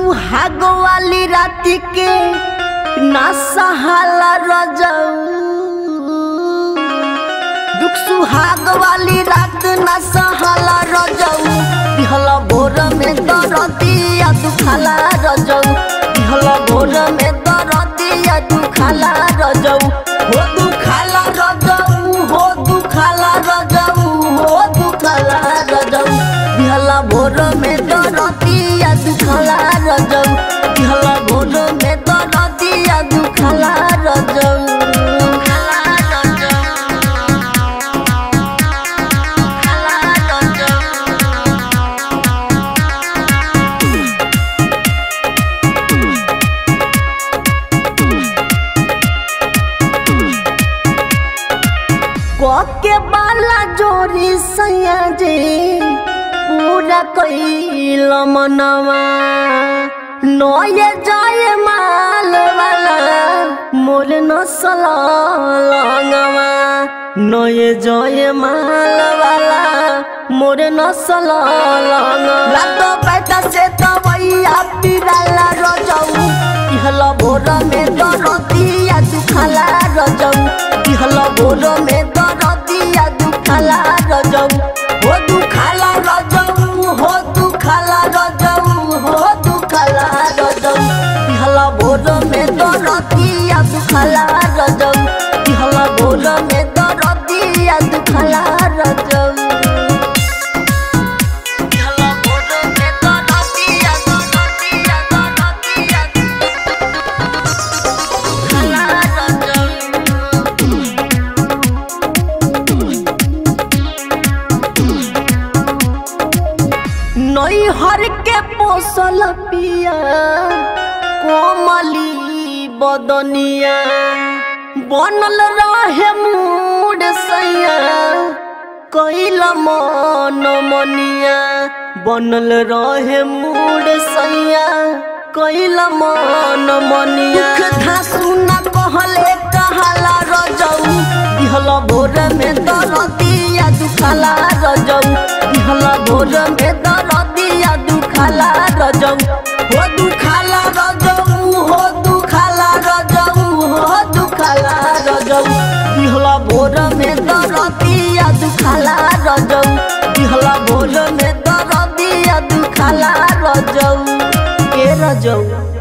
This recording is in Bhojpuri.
सुहाग वाली रात के ना सहाला रजऊ दुख सुहाग वाली रात ना सहाला रजऊ दिहला भोर में दरदिया दुखाला रजऊ दिहला भोर में दरदिया दुखाला रजऊ हो दुखाला रजऊ हो दुखाला रजऊ हो दुखाला रजऊ दिहला भोर में दरदिया दुखाला रजऊ दिहला भोर में दरदिया दुखाला रजऊ दुखाला रजऊ के बाला जोरी सैया जे पूरा कैल मनवा नये जाए माल वाला मोर नसल लंगवा नये जय माल वाला मोर नसल लंगवा लातो बैठा से तवैया पिराला रजऊ इहला भोर में दरदिया दुखाला रजऊ इहला भोर में दरदिया दुखाला रजऊ हो दुखाला रजऊ हो दुखाला रजऊ हो दुखाला रजऊ इहला भोर में दरदिया दुखाला रजऊ इहला भोर में दरदिया दुखाला रजऊ इहला भोर में दरदिया दरदिया दरदिया दुखाला रजऊ नैहर के पोसल पिया कोमली बदनिया बनल रहे मूड सैया कैल मन मनिया बनल रहे मूड सैया कैल मन मनिया धासु न कहले कहाला रजऊ दिहल भोर में दरदिया दुखाला रजऊ दिहल भोर में दरदिया दुखाला रजऊ हो दुखाला रजऊ हो दुखाला रजऊ हो दुखाला रजऊ दिहल भोर में दरदिया दुखाला रजऊ दिहल भोर में दरदिया दुखाला रजऊ के रजऊ